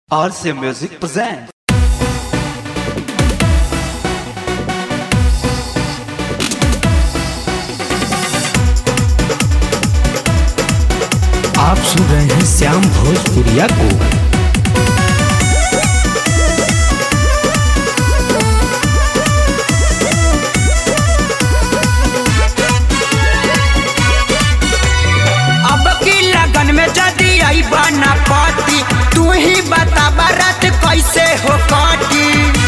RC Music presents. आप सुन रहे हैं श्याम भोजपुरिया को अब की लगन में जदी आई बना पाती तू ही बता बारात कैसे हो काटी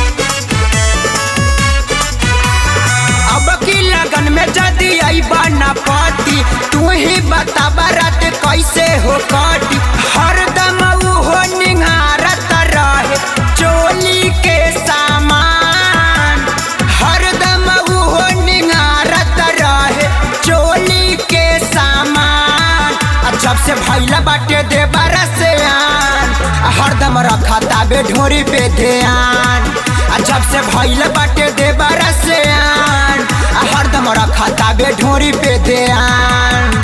अब की लगन में जदी आई बना पाती तू ही बता बारात कैसे हो काटी हरदम ऊ हो निहारत रहे चोली के सामान हरदम ऊ हो निहारत रहे चोली के सामान आ जब से भैला बाटे दे से आन आ हरदम रखा ताबे ढोरी पे ध्यान आ जब से भैला बाटे दे से आन आ हरदम रखा ताबे ढोरी पे ध्यान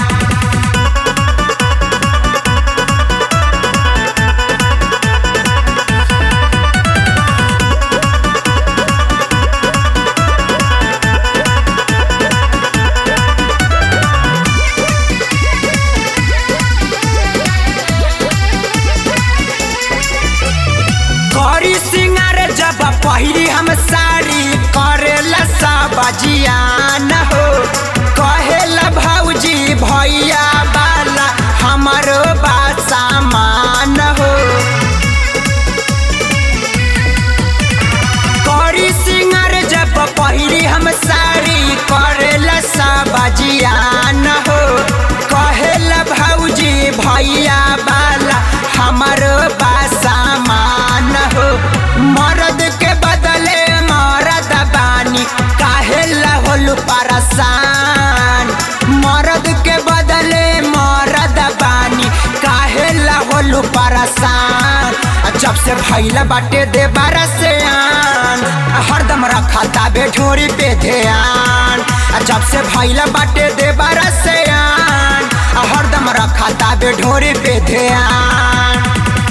करी सिंगार जब पहिरी हम साड़ी करेला सब जियान हो कहेला भौजी भैया बाला हमारो बा सामान हो करी सिंगार जब पहिरी हम साड़ी करेला सब जियान हो कहेला भौजी भैया बाला हमारो बा सामान हो मर्द के बदले मरद बानी काहेला होलू परसान मर्द के बदले मरद बानी काहेला होलू परसान आ जब से भैला बाटे दे से आन आ हरदम रखा ताबे ढोरी पे ध्यान आ जब से भैला बाटे दे से आन आ हरदम रखा ताबे ढोरी पे ध्यान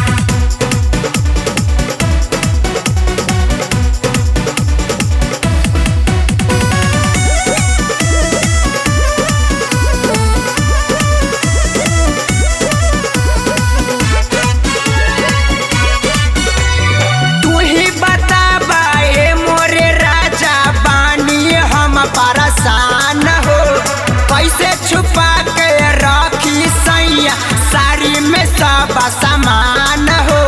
तू ही बता बाए मोरे राजा बानी हम परेशान हो कैसे छुपा के रखी सैया साड़ी में सब सामान हो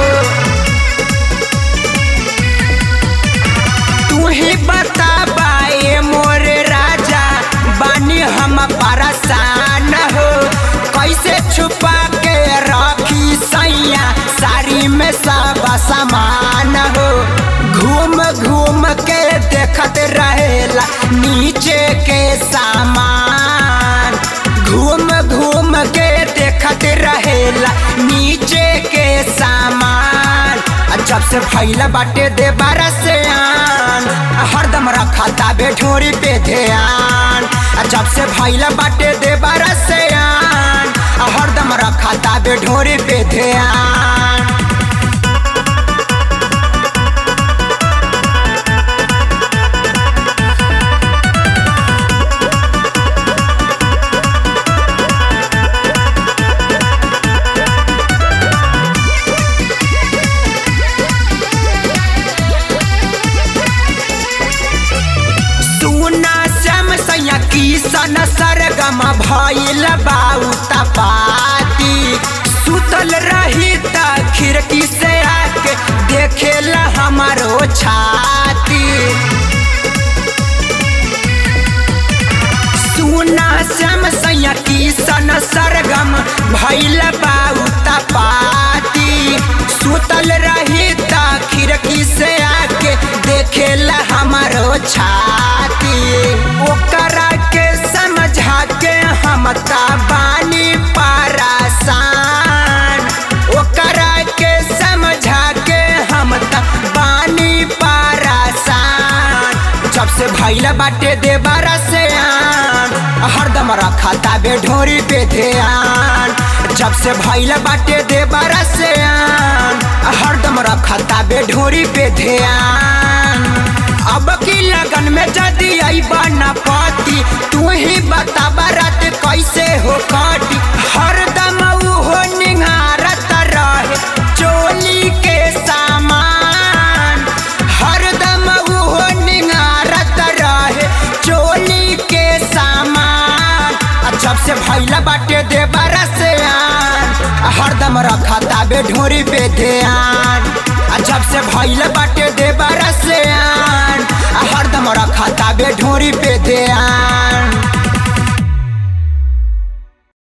तू ही बता बाए मोरे राजा बानी हम परेशान हो कैसे छुपा के रखी सैया साड़ी में सब सामान हो घूम घूम के देखत रहेला नीचे के सामान घूम घूम के देखत रहेला नीचे के सामान आ जब से भैला बाटे दे से आन आ हरदम रखा ताबे ढोरी पे ध्यान आ जब से भैला बाटे दे से आन आ हरदम रखा ताबे ढोरी पे ध्यान सुना श्याम सैया किसन सरगम भइल बाऊ तपाती सुतल रही त खिड़की से आके देखेला हमारो छाती सुना श्याम सैया किसन सरगम भइल बाऊ तपाती सुतल रही त खिड़की से आके देखेला हमारो छाती ओकरा के समझा के हम ता बानी परेशान ओकरा के समझा के हम ता बानी परेशान जब से भैला बाटे दे से आन हरदम रखा ताबे ढोरी पे ध्यान जब से भैल बाटे दे से आन हरदम बे ढोरी पे ध्यान अब की लगन में जदी आई बना पाती तू ही बता बारात कैसे हो काटी हरदम हो निहारत रहे चोली के सामान हरदम हो निहारत रहे चोली के सामान आ जब से भैला बाटे दे से आन आ हरदम रखा ताबे ढोरी पे ध्यान आ जब से भैला बाटे दे से आन आ हरदम रखा ताबे ढोरी पे ध्यान